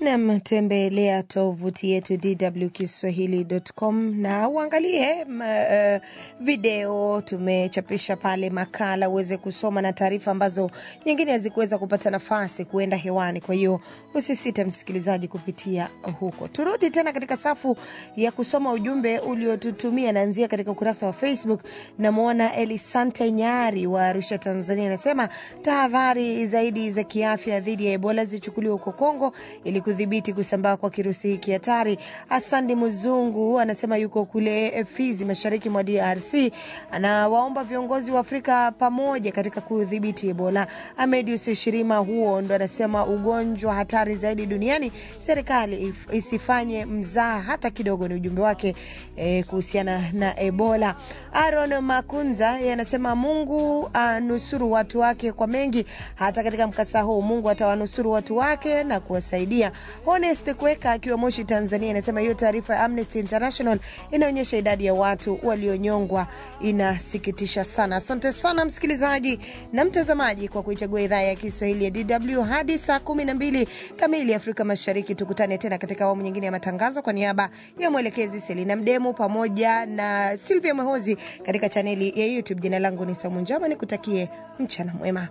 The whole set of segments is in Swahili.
Nam, tembelea tovuti yetu dwkiswahili.com na uangalie m, uh, video tumechapisha pale, makala uweze kusoma na taarifa ambazo nyingine hazikuweza kupata nafasi kuenda hewani. Kwa hiyo usisite msikilizaji kupitia huko. Turudi tena katika safu ya kusoma ujumbe uliotutumia, naanzia katika ukurasa wa Facebook. Namwona Elisante Nyari wa Arusha, Tanzania, anasema tahadhari zaidi za kiafya dhidi ya Ebola zichukuliwe huko Kongo ili kudhibiti kusambaa kwa kirusi hiki hatari. Asandi Mzungu anasema yuko kule Fizi, mashariki mwa DRC, anawaomba viongozi wa Afrika pamoja katika kudhibiti Ebola. Amedius Shirima huo ndo anasema ugonjwa hatari zaidi duniani, serikali isifanye mzaa hata kidogo. Ni ujumbe wake eh, kuhusiana na Ebola. Aaron Makunza yeye anasema Mungu anusuru watu wake kwa mengi, hata katika mkasa huu Mungu atawanusuru watu wake na kuwasaidia. Honest Kweka akiwa Moshi, Tanzania, anasema hiyo taarifa ya Amnesty International inaonyesha idadi ya watu walionyongwa inasikitisha sana. Asante sana msikilizaji na mtazamaji kwa kuichagua idhaa ya Kiswahili ya DW hadi saa kumi na mbili kamili Afrika Mashariki. Tukutane tena katika awamu nyingine ya matangazo. Kwa niaba ya mwelekezi Selina Mdemu pamoja na Silvia Mwehozi katika chaneli ya YouTube, jina langu ni Saumu Njama, nikutakie mchana mwema.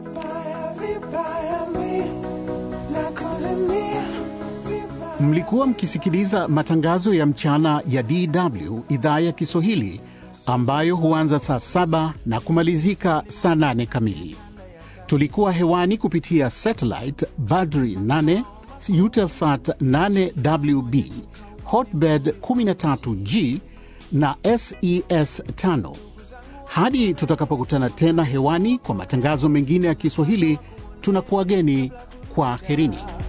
Mlikuwa mkisikiliza matangazo ya mchana ya DW idhaa ya Kiswahili ambayo huanza saa saba na kumalizika saa nane kamili. Tulikuwa hewani kupitia satellite Badri 8 Eutelsat 8WB Hotbird 13G na SES 5. Hadi tutakapokutana tena hewani kwa matangazo mengine ya Kiswahili, tunakuwageni kwa herini.